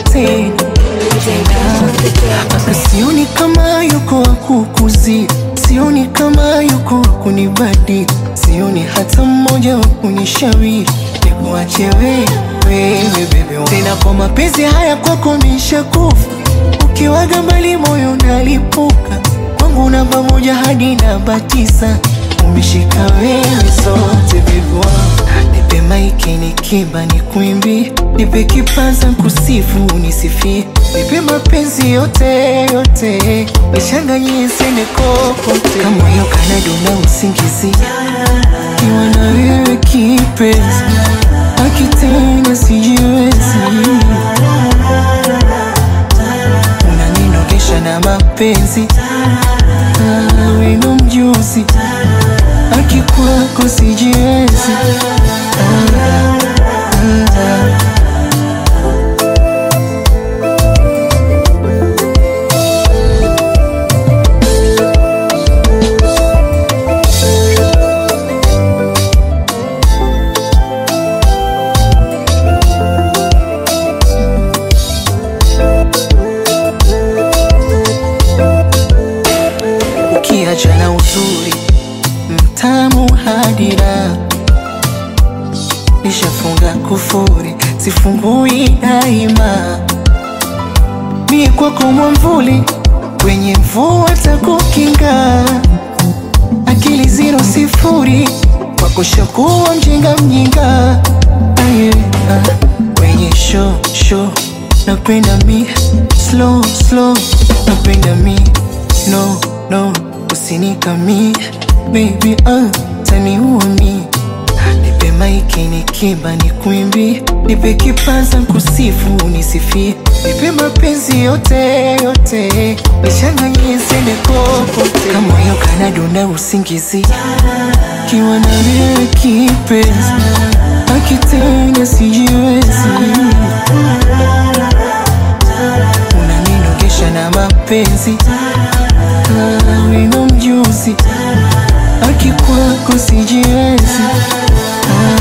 tena Aka sioni kama yuko wa kukuzi, sioni kama yuko wa kunibadi, sioni hata mmoja wa kunishauri nikuache wewe, wewe bebe. Tena kwa mapenzi haya kwako nishakufa, ukiwaga mbali moyo nalipuka, kwangu namba moja hadi namba tisa umeshika wewe zote bebe wangu. Nipe maiki nikiba nikuimbi, nipe kipaza kusifu unisifie, nipe mapenzi yote yote, nichanganyie sende kokote, kama hiyo kanadona usingizi, kiwa na wewe kipenzi, akitena sijiwezi, unaninogesha na mapenzi, Ah, wewe ndo mjuzi, akikwako sijiwezi ukiacha na uzuri mtamu hadira nishafunga kufuri sifungui daima mie kwako mwamvuli kwenye mvua takukinga akili ziro sifuri kwako shakuwa mjinga mjinga aye, ah, kwenye show show napenda mi slow slow napenda mi no no usinikami baby ah, taniua mi nipe maiki nikiba nikuimbi nipe kipaza kusifu unisifie nipe mapenzi yote yote nichanganyie sende kokote kama hiyo kanadona usingizi kiwa na wewe kipenzi akitenda sijiwezi unaninogesha na mapenzi Ah, wewe ndo mjuzi akikwako sijiwezi Ah,